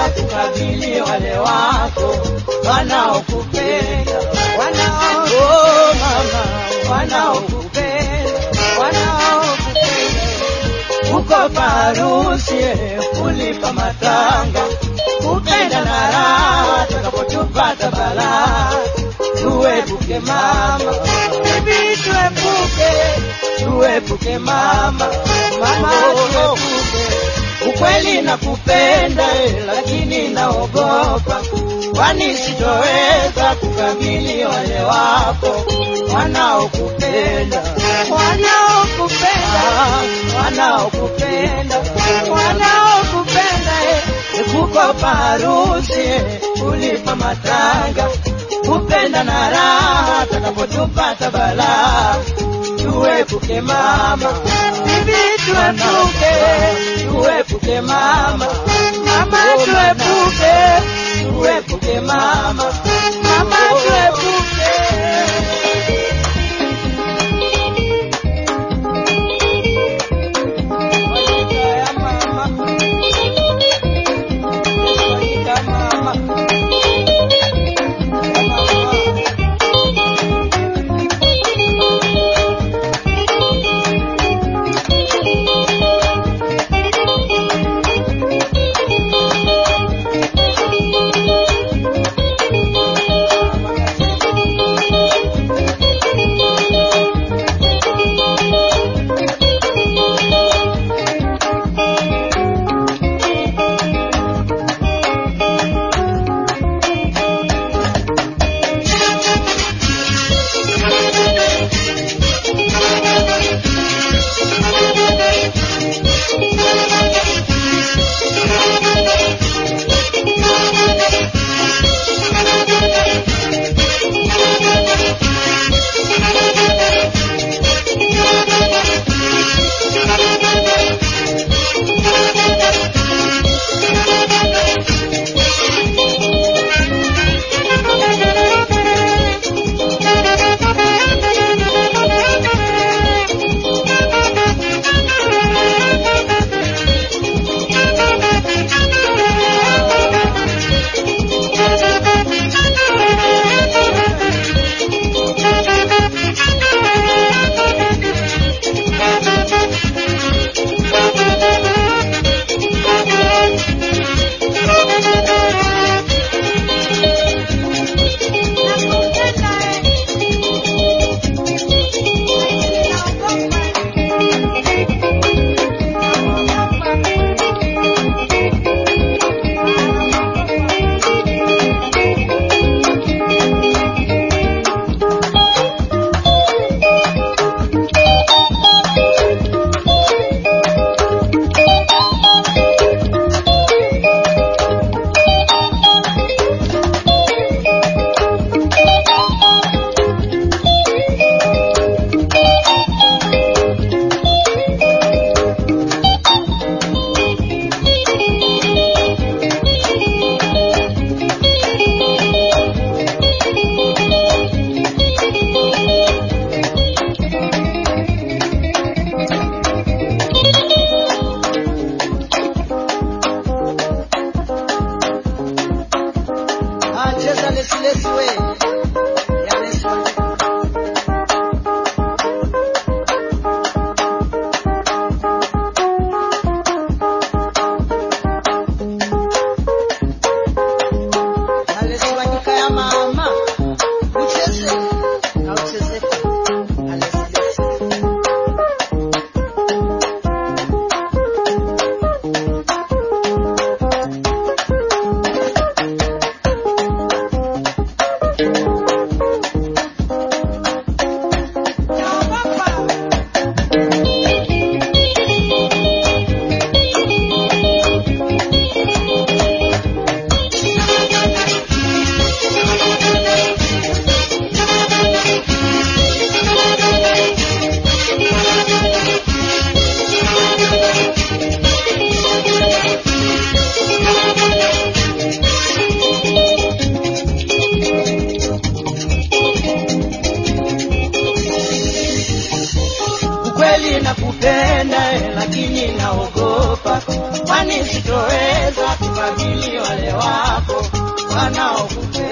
kukabili wale wako wanaokupenda wanao oh mama wanaokupenda wanaokupenda uko parusi kulipa matanga kupenda na raha takapotupata balaa tuepuke mama bibi tuepuke tuepuke mama mama tuepuke ukweli nakupenda eh, lakini naogopa kwani sitoweza kukamili wale wako wanaokupenda wanaokupenda wanaokupenda wanaokupenda eh, kuko parusi eh, kulipa matanga kupenda na raha takapotupata balaa tuepuke mama bibi tuepuke tuepuke mama mama tuepuke tuepuke mama mama tuepuke kupenda eh, lakini naogopa, kwani sitoweza kukabili wale wako wanaokupenda.